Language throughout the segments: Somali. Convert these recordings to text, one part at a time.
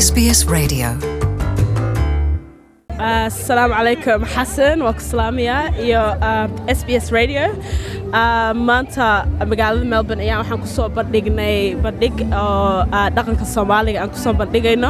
SBS Radio. asalaamu calaykum xasan waa ku salaamayaa iyo s b s radio Ah, maanta magaalada melbourne ayaa waxaan kusoo bandhignay bandhig oo ah, dhaqanka soomaaliga aan kusoo bandhigayno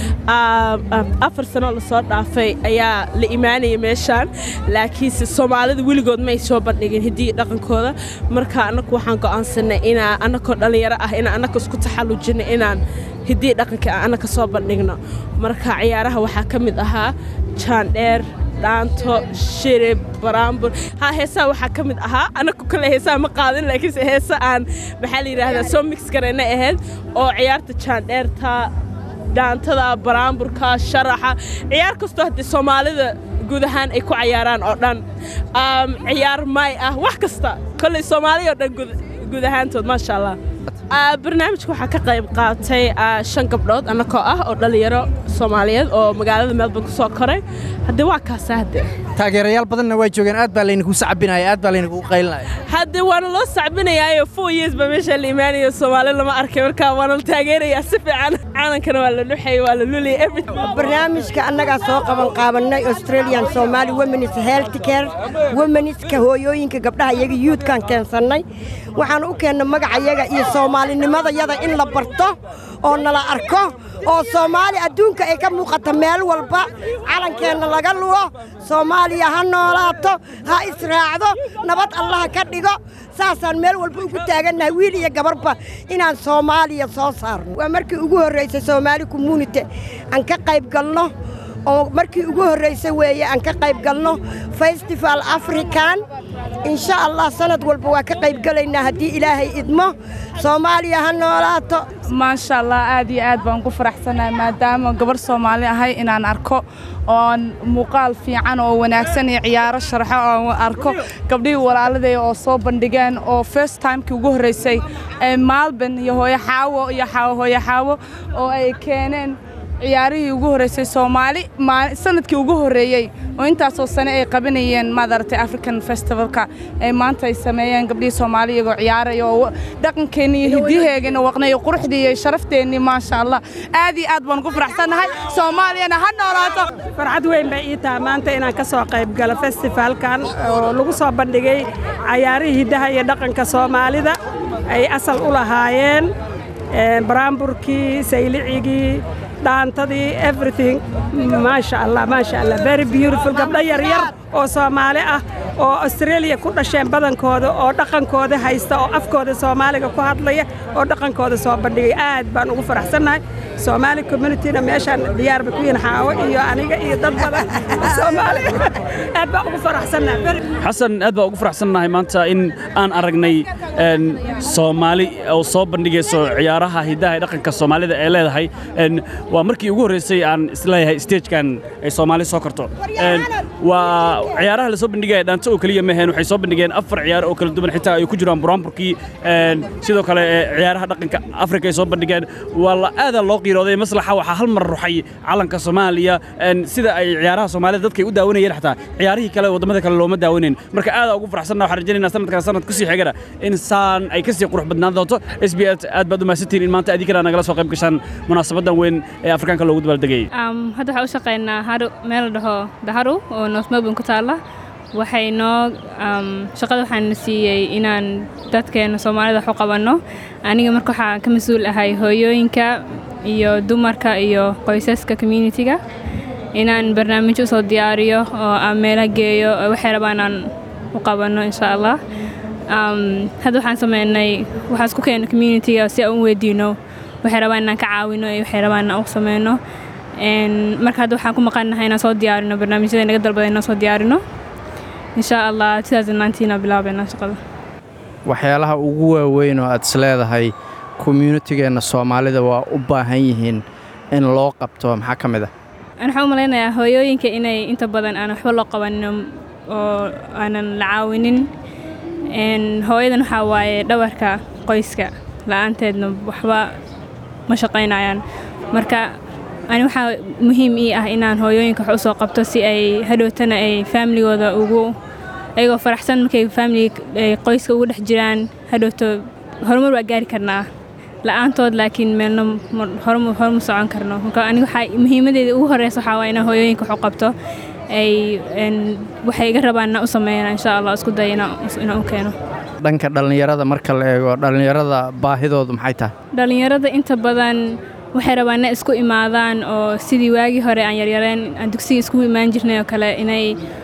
Ah, ah, afar sano lasoo dhaafay ayaa la imaanaya meeshaan laakiinse soomaalida weligood may soo bandhigin hiddii dhaqankooda marka annagu waxaan go'aansanay inaa annakoo dhallinyaro ah inaan annaka isku taxallujino inaan hiddii dhaqanka aan annaka soo bandhigno marka ciyaaraha waxaa ka mid ahaa jaandheer dhaanto shirib baraambur ha heesaha waxaa ka mid ahaa anaku kale heesaha ma qaadin laakiinse heesa aan maxaa la yidhaahdaa soo mix garayna ahayd oo ciyaarta jaandheerta dhaantada baraamburka sharaxa ciyaar kastoo haddii soomaalida guud ahaan ay ku cayaaraan oo dhan Um, ciyaar may ah wax kasta kolley soomaaliya oo dhan guud- guud ahaantood maasha allah Ah, barnaamijka waxaa ka qayb qaatay ah, shan gabdhood annakoo ah oo dhallinyaro soomaaliyeed oo magaalada melbourne ku soo koray haddee waa kaasa hadde taageerayaal badanna waa joogeen aad baa laynagu sacabinaya aad baa laynagu qaylinaya hadde waana loo sacbinayaayo four years ba meesha la imaanayo soomaali lama arkay marka waana la taageerayaa si fiican caalankana waa la luxay waa la luliyay everything barnaamijka annagaa soo qaban qaabanay australian somali womenis health care womeniska hooyooyinka gabdhaha iyaga yuudkaan keensannay waxaan u keennay magacayaga iyo soomaalinimadayada in la barto oo nala arko oo soomaali adduunka ay ka muuqato meel walba calankeenna laga lugo soomaaliya ha noolaato ha israacdo nabad allaha ka dhigo saasaan meel walba ugu taagannahay wiil iyo gabarba inaan soomaaliya soo saarno waa markii ugu horraysay soomaali community aan ka qayb galno oo markii ugu horraysay weeye aan ka qayb galno festival african insha allah sanad walba waa ka qayb galaynaa haddii ilaahay idmo soomaaliya ha noolaato maasha allah aad iyo aad baan ku faraxsanahay maadaama gabar soomaali ahay inaan arko oon muuqaal fiican oo wanaagsan iyo ciyaaro sharxo oo arko gabdhihii walaaladay oo soo bandhigeen oo first timekii ugu horreysay ee maalban iyo hooyo xaawo iyo xaawo hooyo xaawo oo ay keeneen ciyaarihii ugu horreysay soomaali maal- sanadkii ugu horreeyey oo intaasoo sane ay qabanayeen maadaragtay african festivalka ay maanta ay sameeyeen gabdhihii soomaali iyagoo ciyaaraya oo dhaqankeenni iyo hiddiheegana waqnay iyo quruxdii iyo sharafteenni maasha allah aad iyo aad baan ku faraxsannahay soomaaliyana ha noolaato farxad weyn bay ii tahay maanta inaan ka soo qayb galo festifaalkan oo lagu soo bandhigay cayaarihii hiddaha iyo dhaqanka soomaalida ay asal u lahaayeen een, baraamburkii saylicigii dhaantadii everything maasha allah maasha allah very beautiful gabdho yaryar oo soomaali ah oo australia ku dhasheen badankooda oo dhaqankooda haysta oo afkooda soomaaliga ku hadlaya oo dhaqankooda soo bandhigay aad baan ugu faraxsannahay soomaali communityna meeshaan diyaar bay ku yihiin xaawo iyo aniga iyo dad badan oo soomaali aad baan ugu faraxsannahay Very- xasan aad baa ugu faraxsannahay maanta in aan aragnay een, soomaali oo soo bandhigayso ciyaaraha hiddaha ee dhaqanka soomaalida ee leedahay Een, waa markii ugu horreysay aan isleeyahay stagekan ay soomaali soo korto Een, waa ciyaaraha la soo bandhigaya dhaanto oo keliya maheen waxay soo bandhigeen afar ciyaar oo kala duwan xitaa ay ku jiraan buraamburkii Een, sidoo kale ee, ciyaaraha dhaqanka afrika ay soo bandhigeen waa la aadaa loo qiirooday maslaxa waxaa hal mar ruxay calanka soomaaliya Een, sida ay ciyaaraha soomaalida dadkay u daawanayeen xataa ciyaarihii kale waddamada kale looma daawanayn marka aad ugu faraxsanna waxaan rajaynaynaa sanadkan sanad kusii xigana in saan ay kasii qurux badnaan doonto s b s aad baad u mahadsantihiin in maanta adinkana nagala soo qayb gashaan munaasabadan weyn ee afrikaanka loogu dabaaldegayay Um, hadda waxaan u shaqaynaa haru meel la dhaho daharu oo north melbourne ku taalla waxay noo um, shaqada waxaan siiyey inaan dadkeena soomaalida wax u qabanno aniga marka waxaan ka mas-uul ahay hooyooyinka iyo dumarka iyo qoysaska communitiga inaan barnaamijyo usoo diyaariyo oo aan meelaha geeyo oo waxay rabaan aan u qabanno insha allah um, hadda waxaan sameynay waxaan isku keeno communitiga si aan u weydiino waxay rabaan inaan ka caawino iyo waxay rabaan inaan u sameyno Een, marka hadda waxaan ku maqannahay inaan soo diyaarino barnaamijyada naga dalbada inaan soo diyaarino insha allah 2019 aan bilaabeynaa shaqada waxyaalaha ugu waaweyn oo aad is leedahay communitygeenna soomaalida waa u baahan yihiin in loo qabto maxaa ka mid ah Aan waxaan u malaynayaa hooyooyinka inay inta badan aan waxba loo qabanin oo aanan la caawinin Een, hooyadan waxaa waaye dhabarka qoyska la-aanteedna waxba ma shaqaynayaan marka ani waxaa muhiim ii ah inaan hooyooyinka wax usoo qabto si ay hadhowtana ay faamiligooda ugu ayagoo faraxsan markay faamili ay qoyska ugu dhex jiraan hadhowto horumar waa gaari karnaa la-aantood laakiin meelna horma horma socon karno marka aniga waxaa muhiimadeeda ugu horeysa waxaa waa inaan hooyooyinka wax u qabto ay waxay iga rabaan inaan u sameeyana insha allah isku daya inaan u keeno dhanka dhallinyarada marka la eego dhallinyarada baahidoodu maxay tahay dhallinyarada inta badan waxay rabaan inay isku imaadaan oo sidii waagii hore aan yaryareen aan dugsiga iskugu imaan jirnay oo kale inay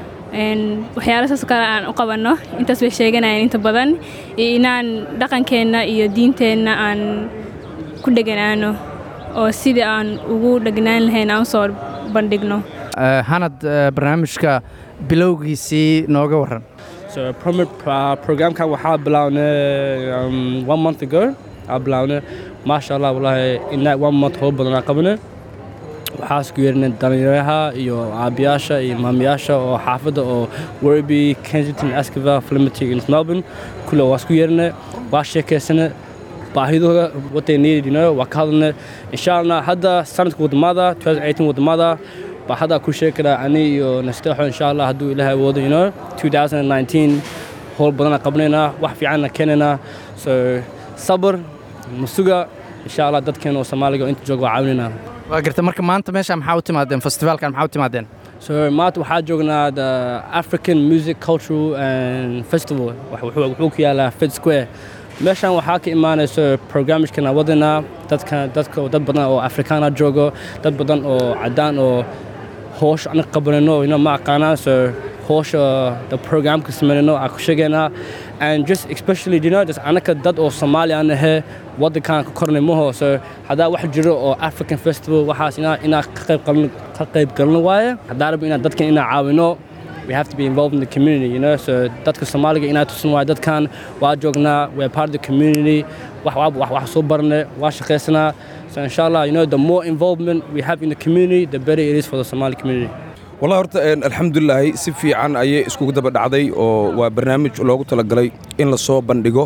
waxyaala saas kale aan u qabanno intaas bay sheeganayeen inta badan iyo inaan dhaqankeenna iyo diinteenna aan ku dheganaano oo sidii aan ugu dhegnaan lahayn aan usoo bandhigno hanad barnaamijka bilowgiisii nooga waran So promo uh, programkan waxaa bilawnay um, one month ago aa bilawnay maasha allah wallahi inaa one month howl badan aa qabanay waxaa isku yeernay dhallinyaraha iyo aabiyaasha iyo maamayaasha oo xaafadda oo werby kensington askava flimity in melbourne kulle waa isku yeernay waa sheekaysanay baahidooda what they needed you know waa ka hadalnay insha allah hadda sanadka wadamada 2018 wadamada baa hadda ku sheegi karaa ani iyo nasteexo insha allah hadduu ilaahay awoodo you know 2019 howl badanaa qabnaynaa wax fiicanna keenaynaa so sabr masuga insha allah dadkeena oo soomaaliga oo inta jooga waa caawinaynaa waa garta marka maanta meesha maxaa u timaadeen festivaalkan maxaa u timaadeen so maanta waxaa joognaa the african music cultural and festival wuxuu ku yaalaa fed square meeshan waxaa ka imaanayso barnaamijkana wadanaa dadka dadka dad badan oo afrikaana joogo dad badan oo cadaan oo hoosh anaga qabanayno ina ma aqaanaan so hoosha the programka samaynayno aan ku sheegaynaa and just especially you know just anaka dad oo soomaali aan ahe wadankan ka kornay maho so haddaa wax jiro oo african festival waxaas inaa inaa ka qayb qalno ka qayb galno waaye haddaa rabo inaa dadkan inaa caawino we have to be involved in the community, you know. So dadka Soomaaliga inaa tusin waay dadkan waa joognaa, we're part of the community. Wax wax wax soo barnay, waa shaqaysanaa. So inshallah, you know, the more involvement we have in the community, the better it is for the Somali community. والله horta alxamdulilaahi si fiican ayay iskugu daba dhacday oo waa barnaamij loogu talagalay in la soo bandhigo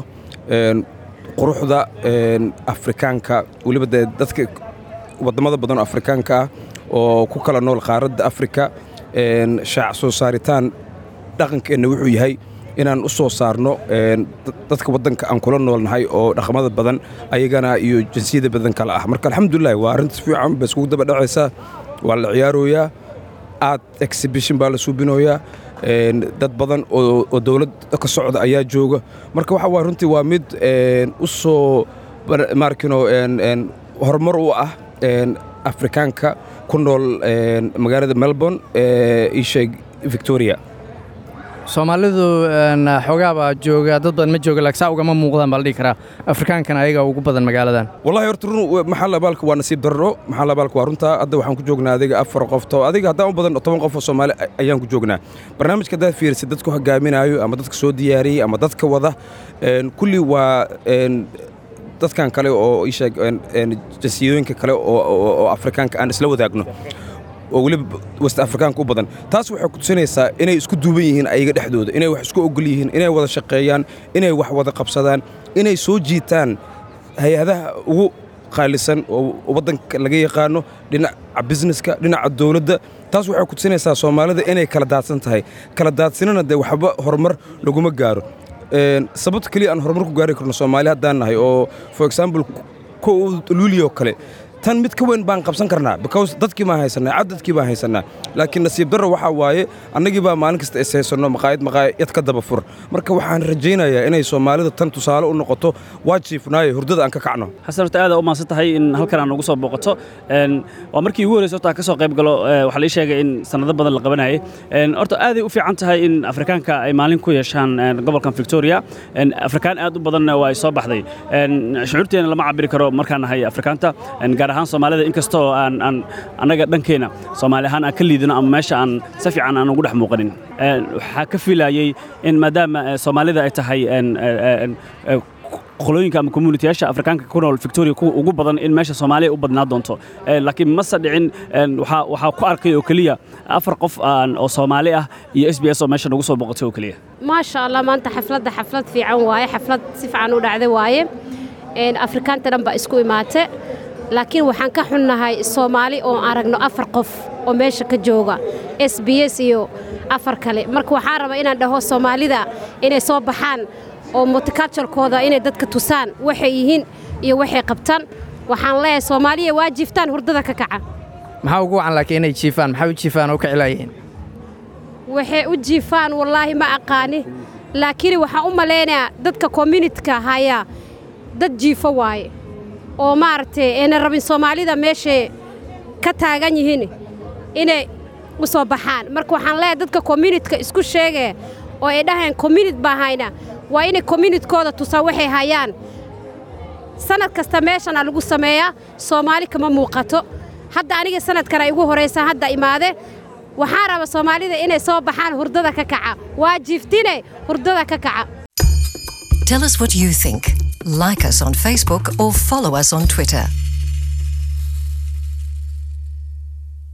quruxda afrikaanka weliba dee dadka wadamada badan oo afrikaanka ah oo ku kala nool qaaradda afrika shaac soo saaritaan dhaqankeenna wuxuu yahay inaan u soo saarno dadka waddanka aan kula noolnahay oo dhaqamada badan ayagana iyo jinsiyada badan kale ah marka alxamdulilahi waa arrintas fiican ba iskugu daba dhacaysaa waa la ciyaarooyaa aad exhibition baa la suubinooyaa dad badan oo dowlad ka socda ayaa jooga marka waxa waa runtii waa mid u soo maarkino horumar u ah afrikaanka ku nool magaalada melbourne ee isheeg victoria soomaalidu xoogaa baa jooga dad badan ma jooga laakiin saa ugama muuqdaan baa la dhihi karaa afrikaankana ayaga ugu badan magaaladan wallahi horta run maxaa labaalka waa nasiib darro maxaa labaalka waa runtaa hadda waxaan ku joognaa adiga afar qof to adiga haddaan u badan toban qof oo soomaali ayaan ku joognaa barnaamijka haddaad fiirisid dadku hogaaminaayo ama dadka soo diyaariyey ama dadka wada kulli waa dadkan kale oo isheeg jasiyooyinka kale oo afrikaanka aan isla wadaagno oo weliba west afrikaanka u badan taas waxay ku tusinaysaa inay isku duuban yihiin ayaga dhexdooda inay wax isku ogol yihiin inay wada shaqeeyaan inay wax wada qabsadaan inay soo jiitaan hay-adaha ugu qaalisan oo waddanka laga yaqaano dhinaca busineska dhinaca dowladda taas waxay ku tusinaysaa soomaalida inay kala daadsan tahay kala daadsanana dee waxba horumar laguma gaaro sababta keliya aan horumar ku gaari karno soomaali haddaan nahay oo for example ko luuliyoo kale tan mid ka weyn baan qabsan karnaa because dadkii baan haysanaa cadadkii baan haysanaa laakiin nasiib darro waxaa waaye annagii baa maalin kasta is haysanno maqaayad maqaayad ka daba fur marka waxaan rajaynayaa inay soomaalida tan tusaale u noqoto waa jiifnaaye hurdada aan ka kacno xasan horta aad u mahadsan tahay in halkan aan ugu soo booqato waa markii ugu horreysay horta ka soo qayb galo waxaa la ii sheegay in sanado badan la qabanayay horta aaday u fiican tahay in afrikaanka ay maalin ku yeeshaan gobolkan victoria afrikaan aad u badanna waa ay soo baxday shucuurteena lama cabiri karo markaan nahay afrikaanta gaar ahaan soomaalida inkastoo aan aan annaga dhankeena soomaali ahaan aan ka liidino ama meesha aan si fiican aan ugu dhex muuqanin waxaa ka filayay in maadaama soomaalida ay tahay qolooyinka ama communitiyaasha afrikaanka ku nool victoria kuwa ugu badan in meesha soomaaliya u badnaa doonto laakiin mase dhicin waxaa ku arkay oo keliya afar qof oo soomaali ah iyo s b s oo meesha nagu soo boqotay oo keliya maasha allah maanta xafladda xaflad fiican waaye xaflad si fiican u dhacday waaye afrikaanta dhan baa isku imaate laakiin waxaan ka xunnahay soomaali oo aragno afar qof oo meesha ka jooga s b s iyo afar kale marka waxaan rabaa inaan dhaho soomaalida inay soo baxaan oo multiculturkooda inay dadka tusaan waxay yihiin iyo waxay qabtaan waxaan leeyahay soomaaliya waa jiiftaan hurdada ka kaca maxaa ugu wacan laakiin inay jiifaan maxaa u jiifaan oo ka cilaayeen waxay u jiifaan wallaahi ma aqaani laakiin waxaan u malaynayaa dadka communityka hayaa dad jiifo waaye oo maaragtay ayna rabin soomaalida meeshay ka taagan yihiin inay u soo baxaan marka waxaan leeyahay dadka communityka isku sheegaya oo ay dhahayaan community baa hayna waa inay communitykooda tusaa waxay hayaan sanad kasta meeshana lagu sameeyaa soomaali kama muuqato hadda aniga sanadkana igu horaysa hadda imaade waxaan raba soomaalida inay soo baxaan hurdada ka kaca waa jiiftine hurdada ka kaca Tell us what you think. Like us on Facebook or follow us on Twitter.